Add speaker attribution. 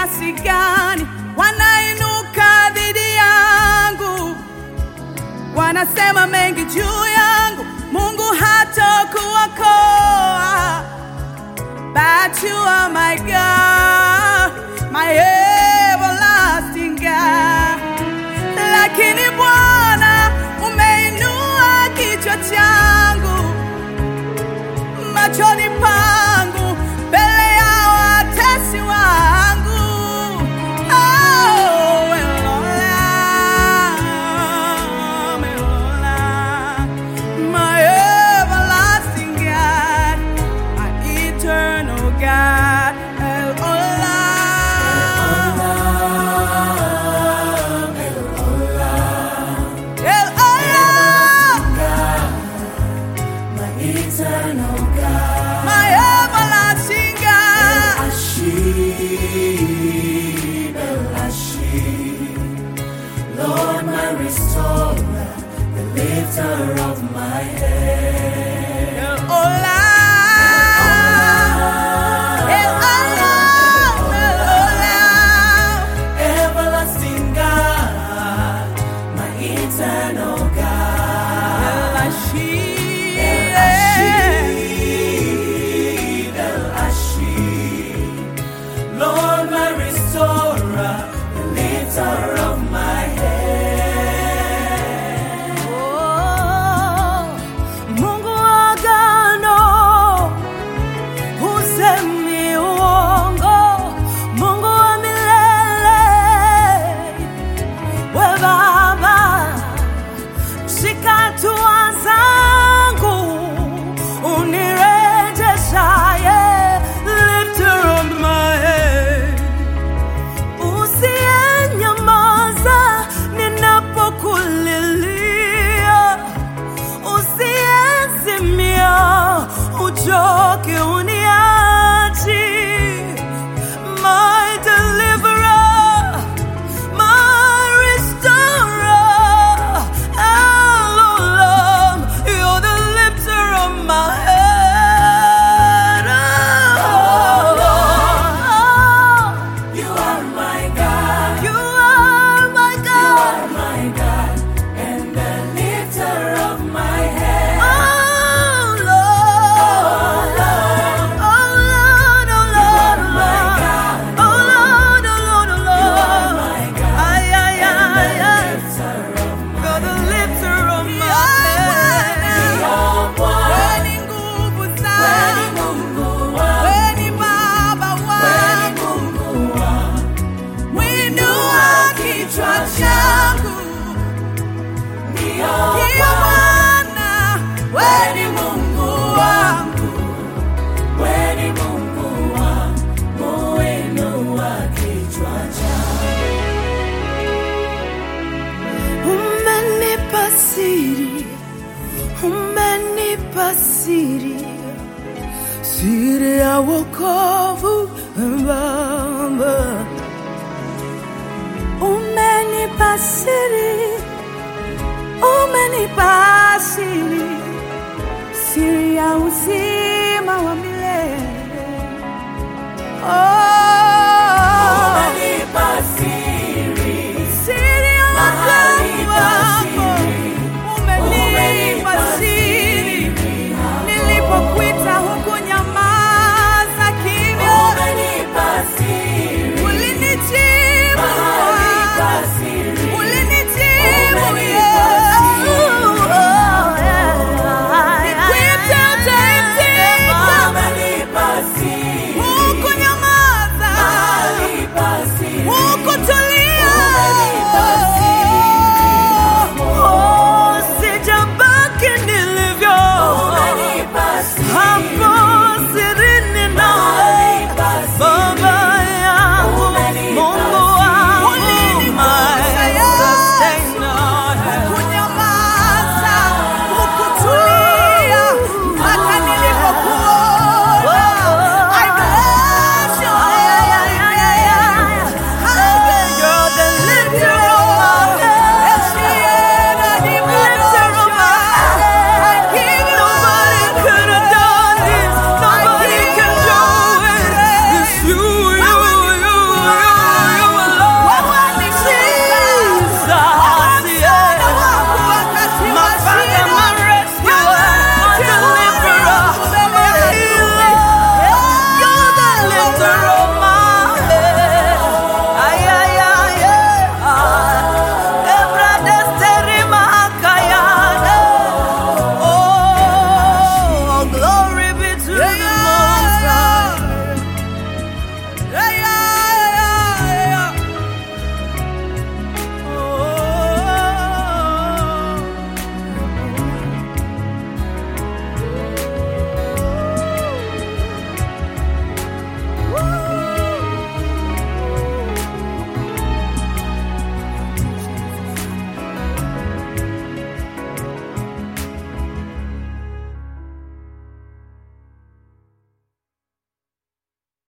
Speaker 1: kiasi gani wanainuka dhidi yangu, wanasema mengi juu yangu, Mungu hatakuokoa. But you are my God, my everlasting God. Lakini Bwana umeinua kichwa changu machoni pangu mbele ya watesi wangu. Oh, Elola, Elola, my everlasting God, my eternal God. Elola, Elola,
Speaker 2: Eternal God,
Speaker 1: my everlasting God.
Speaker 2: Ashib, El Ashib. Lord, my restorer, the lifter of my head.
Speaker 1: Elola, Elola, Elola.
Speaker 2: Everlasting God, my eternal God.
Speaker 1: El Ashib,
Speaker 2: Ashib, El Ashib. Lord, my restorer, the lifter of my head.
Speaker 1: Oh, Mungu wa agano, husemi uongo, Mungu wa milele, we Baba, shika hatua zangu, unirejeshaye, lifter of my head usiyenyamaza ninapokulilia, usiyezimia uchoke uniachi, my deliverer, my restorer, Elohim, you're the lifter of my head. Oh,
Speaker 2: You are my God.
Speaker 1: you are my
Speaker 2: You
Speaker 1: God.
Speaker 2: are my God and the lifter of my head.
Speaker 1: Oh Lord, oh Lord, oh Lord, oh
Speaker 2: my
Speaker 1: Lord,
Speaker 2: God.
Speaker 1: oh Lord, oh Lord, oh Lord.
Speaker 2: my God.
Speaker 1: Ay, ay, ay, ay.
Speaker 2: Lifter of my
Speaker 1: You're the lifter of my head.
Speaker 2: Your one.
Speaker 1: Wewe ni nguvu
Speaker 2: Wewe ni
Speaker 1: zangu,
Speaker 2: Mungu wangu.
Speaker 1: wewe ni Baba
Speaker 2: Wewe ni
Speaker 1: wangu,
Speaker 2: Mungu wangu.
Speaker 1: mwinua kichwa changu
Speaker 2: Ndio
Speaker 1: Ndiyo Bwana, wewe ni Mungu wangu.
Speaker 2: wewe ni Mungu wangu. Uinua kichwa changu.
Speaker 1: Umenipa siri, umenipa siri, siri ya wokovu Baba. Umenipa siri, umenipa siri, siri ya uzima wa milele. Oh,